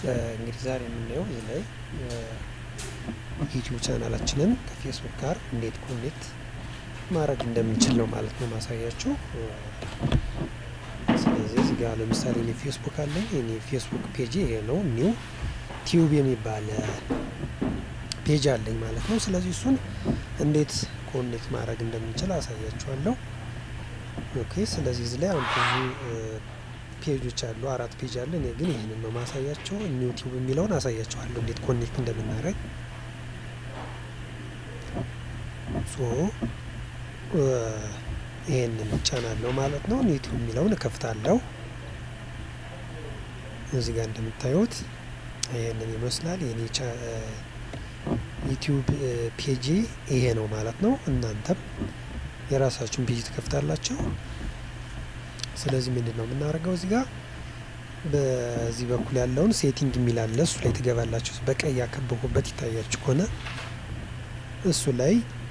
እንግዲህ ዛሬ የምናየው እዚህ ላይ ዩቲዩብ ቻናላችንን ከፌስቡክ ጋር እንዴት ኮኔክት ማድረግ እንደምንችል ነው ማለት ነው ማሳያችሁ። ስለዚህ እዚህ ጋር ለምሳሌ እኔ ፌስቡክ አለኝ። እኔ ፌስቡክ ፔጅ ይሄ ነው። ኒው ቲዩብ የሚባል ፔጅ አለኝ ማለት ነው። ስለዚህ እሱን እንዴት ኮኔክት ማድረግ እንደምንችል አሳያችኋለሁ። ኦኬ። ስለዚህ እዚህ ላይ አሁን ብዙ ፔጆች አሉ። አራት ፔጅ አለ። እኔ ግን ይህንን ነው ማሳያቸው። ኒው ቲዩብ የሚለውን አሳያችኋለሁ እንዴት ኮኔክት እንደምናደርግ ሶ ይሄንን ጫናለሁ ማለት ነው። ዩቲዩብ የሚለውን እከፍታለሁ። እዚህ ጋር እንደምታዩት ይሄንን ይመስላል። የኔ ዩቲዩብ ፔጅ ይሄ ነው ማለት ነው። እናንተም የራሳችሁን ፔጅ ትከፍታላችሁ። ስለዚህ ምንድን ነው የምናደርገው እዚህ ጋር በዚህ በኩል ያለውን ሴቲንግ የሚል አለ። እሱ ላይ ትገባላችሁ። በቀይ ያከበቡበት ይታያችሁ ከሆነ እሱ ላይ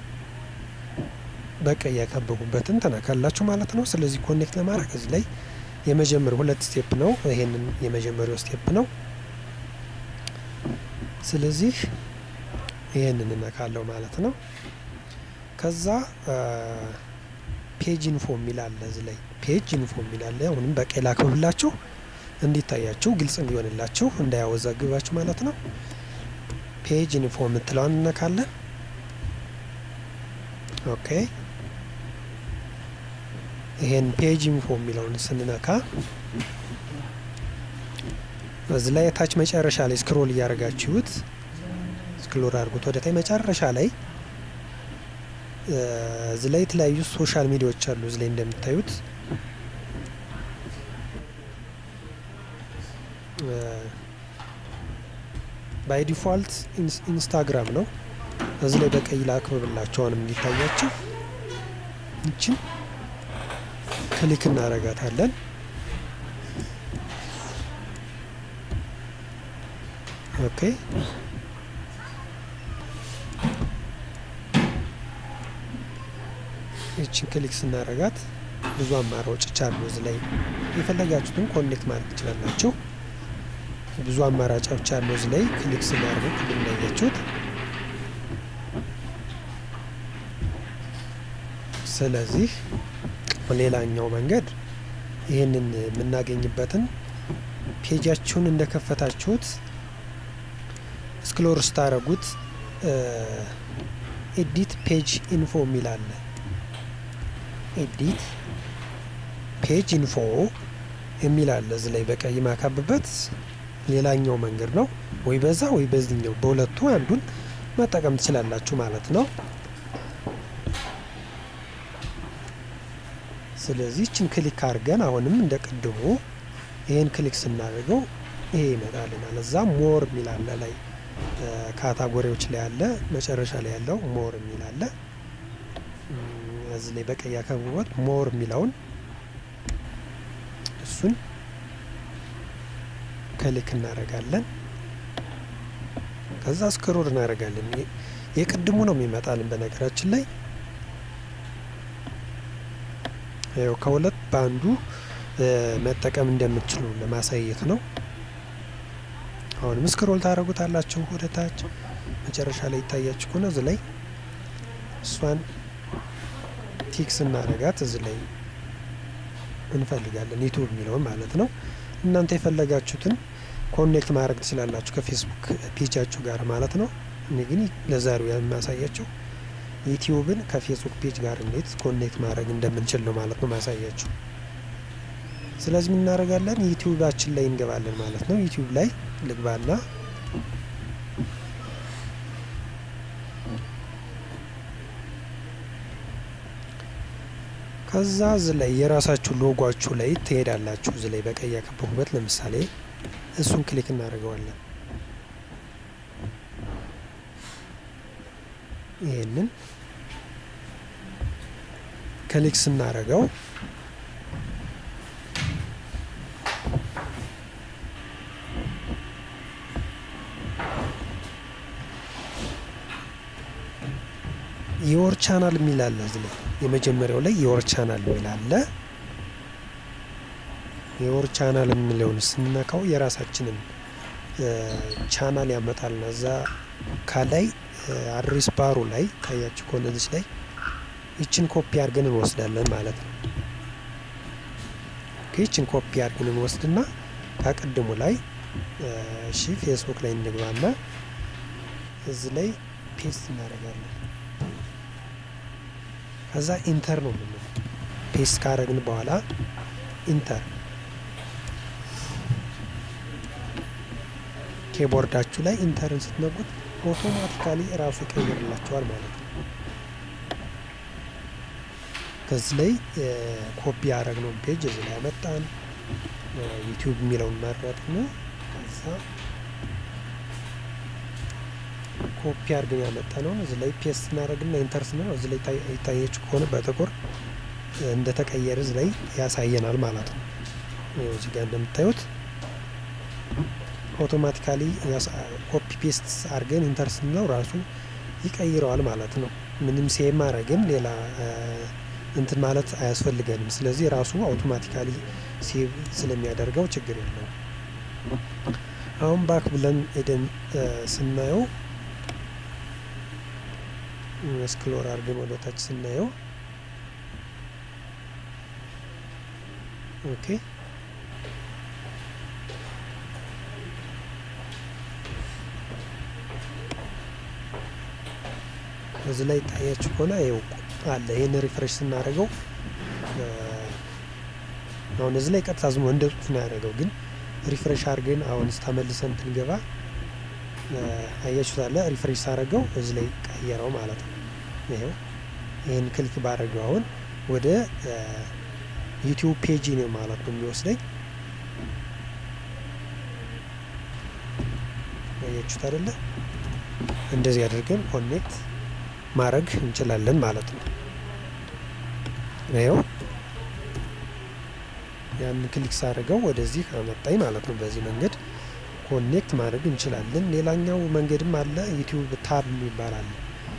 በቀይ ያከበቡበትን ተነካላችሁ ማለት ነው። ስለዚህ ኮኔክት ለማድረግ እዚህ ላይ የመጀመሪያው ሁለት ስቴፕ ነው። ይሄንን የመጀመሪያው ስቴፕ ነው። ስለዚህ ይሄንን እነካለው ማለት ነው። ከዛ ፔጅ ኢንፎ የሚል አለ እዚህ ላይ ፔጅ ኢንፎ የሚል አለ። አሁንም በቀይ ላክብብላችሁ እንዲታያችሁ ግልጽ እንዲሆንላችሁ እንዳያወዛግባችሁ ማለት ነው። ፔጅ ኢንፎ የምትለዋን እነካለን። ኦኬ ይሄን ፔጅ ኢንፎ የሚለውን ስንነካ እዚህ ላይ የታች መጨረሻ ላይ ስክሮል እያደረጋችሁት ስክሮል አድርጉት ወደ ታይ መጨረሻ ላይ እዚህ ላይ የተለያዩ ሶሻል ሚዲያዎች አሉ። እዚህ ላይ እንደምታዩት ባይ ዲፎልት ኢንስታግራም ነው። እዚህ ላይ በቀይ ላክብብላችሁ አሁንም እንዲታያችሁ ይችን ክሊክ እናረጋታለን። ኦኬ ይችን ክሊክ ስናረጋት ብዙ አማራጮች አሉ። እዚህ ላይ የፈለጋችሁትን ኮኔክት ማድረግ ትችላላችሁ። ብዙ አማራጮች አሉ። እዚህ ላይ ክሊክ ስናደርጉ ቅድም እንዳያችሁት ስለዚህ ሌላኛው መንገድ ይህንን የምናገኝበትን ፔጃችሁን እንደከፈታችሁት ስክሎር ስታረጉት ኤዲት ፔጅ ኢንፎ የሚል አለ። ኤዲት ፔጅ ኢንፎ የሚል አለ እዚህ ላይ በቀይ ማካብበት ሌላኛው መንገድ ነው። ወይ በዛ ወይ በዚህኛው በሁለቱ አንዱን መጠቀም ትችላላችሁ ማለት ነው። ስለዚህ ይችን ክሊክ አድርገን አሁንም እንደ ቅድሙ ይህን ክሊክ ስናደርገው ይሄ ይመጣልናል። እዛ ሞር የሚል አለ ላይ ካታጎሪዎች ላይ አለ መጨረሻ ላይ ያለው ሞር የሚል አለ። እዚህ ላይ በቀይ ያከብቦት ሞር የሚለውን እሱን ክሊክ እናደርጋለን። ከዛ ስክሮል እናደርጋለን። የቅድሙ ነው የሚመጣልን በነገራችን ላይ ያው ከሁለት በአንዱ መጠቀም እንደምትችሉ ለማሳየት ነው። አሁንም ስክሮል ታደርጉታላችሁ ወደ ታች መጨረሻ ላይ ይታያችሁ ከሆነ እዚህ ላይ እሷን ቲክስ እናደርጋት እዚህ ላይ እንፈልጋለን ዩቱብ የሚለውን ማለት ነው። እናንተ የፈለጋችሁትን ኮኔክት ማድረግ ትችላላችሁ ከፌስቡክ ፔጃችሁ ጋር ማለት ነው። እኔ ግን ለዛሬው የሚያሳያችሁ ዩቲዩብን ከፌስቡክ ፔጅ ጋር እንዴት ኮኔክት ማድረግ እንደምንችል ነው ማለት ነው ማሳያችሁ። ስለዚህ ምን እናደርጋለን? ዩቲዩባችን ላይ እንገባለን ማለት ነው። ዩቲዩብ ላይ ልግባና ከዛ እዚ ላይ የራሳችሁ ሎጓችሁ ላይ ትሄዳላችሁ። እዚ ላይ በቀይ ያከበቡበት ለምሳሌ እሱን ክሊክ እናደርገዋለን። ይሄንን ክሊክ ስናደርገው የወር ቻናል የሚል አለ እዚህ ላይ የመጀመሪያው ላይ የወር ቻናል የሚል አለ። የወር ቻናል የሚለውን ስንነካው የራሳችንን ቻናል ያመጣልና እዛ ከላይ አድሬስ ባሩ ላይ ታያችሁ ከሆነ እዚች ላይ ይችን ኮፒ አድርገን እንወስዳለን ማለት ነው። ይችን ኮፒ አድርገን እንወስድና ከቅድሙ ላይ እሺ ፌስቡክ ላይ እንግባና እዚህ ላይ ፔስት እናደርጋለን። ከዛ ኢንተር ነው የምንለው። ፔስት ካደረግን በኋላ ኢንተር ኬቦርዳችሁ ላይ ኢንተርን ስትነቁት አውቶማቲካሊ እራሱ ይቀይርላቸዋል ማለት ነው። ከዚህ ላይ ኮፒ ያደረግነውን ፔጅ እዚህ ላይ ያመጣን ዩቲዩብ የሚለውን መረጥን። ከዛ ኮፒ አድርገን ያመጣነውን እዚህ ላይ ፔስት እናደርግና ኢንተር ስንለው እዚህ ላይ ይታያችሁ ከሆነ በጥቁር እንደተቀየረ እዚህ ላይ ያሳየናል ማለት ነው። እዚህ ጋር እንደምታዩት አውቶማቲካሊ ኮፒ ፔስት አድርገን ኢንተር ስንለው ራሱ ይቀይረዋል ማለት ነው። ምንም ሴቭ ማድረግም ሌላ እንትን ማለት አያስፈልገንም። ስለዚህ ራሱ አውቶማቲካሊ ሴቭ ስለሚያደርገው ችግር የለውም። አሁን ባክ ብለን ሄደን ስናየው ስክሎር አድርገን ወደ ታች ስናየው ኦኬ እዚህ ላይ ታያችሁ ከሆነ ይኸው አለ። ይህን ሪፍሬሽ ስናደርገው አሁን እዚህ ላይ ቀጥታ ዝሞ እንደ ጽሁፍ ነው ያደረገው። ግን ሪፍሬሽ አድርገን አሁን ተመልሰን ብንገባ አያችሁት አለ። ሪፍሬሽ ሳደርገው እዚህ ላይ ቀየረው ማለት ነው። ይኸው ይህን ክሊክ ባደረገው አሁን ወደ ዩቲዩብ ፔጅ ነው ማለት ነው የሚወስደኝ። አያችሁት አይደለ? እንደዚህ አድርገን ኮኔክት ማድረግ እንችላለን ማለት ነው። ይኸው ያን ክሊክ ሳደርገው ወደዚህ አመጣኝ ማለት ነው። በዚህ መንገድ ኮኔክት ማድረግ እንችላለን። ሌላኛው መንገድም አለ፣ ዩቲዩብ ታብ የሚባል አለ።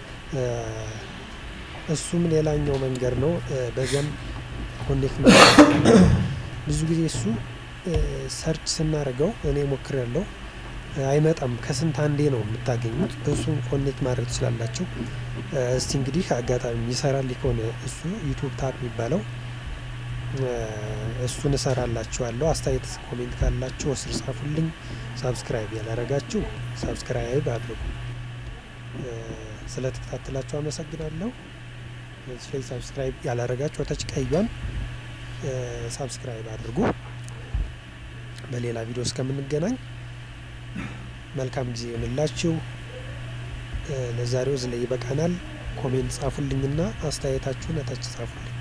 እሱም ሌላኛው መንገድ ነው። በዚያም ኮኔክት ማድረግ ብዙ ጊዜ እሱ ሰርች ስናደርገው እኔ ሞክር ያለው አይመጣም። ከስንት አንዴ ነው የምታገኙት። እሱን ኮኔክት ማድረግ ትችላላችሁ። እስቲ እንግዲህ አጋጣሚ ይሰራል ከሆነ እሱ ዩቱብ ታብ የሚባለው እሱን እሰራላችኋለሁ። አስተያየት ኮሜንት ካላችሁ እስር ጻፉልኝ። ሳብስክራይብ ያላረጋችሁ ሳብስክራይብ አድርጉ። ስለተከታተላችሁ አመሰግናለሁ። እዚህ ላይ ሳብስክራይብ ያላረጋችሁ ወታች ቀዩን ሳብስክራይብ አድርጉ። በሌላ ቪዲዮ እስከምንገናኝ መልካም ጊዜ ይሆንላችሁ። ለዛሬው እዚህ ላይ ይበቃናል። ኮሜንት ጻፉልኝና አስተያየታችሁን እታች ጻፉልኝ።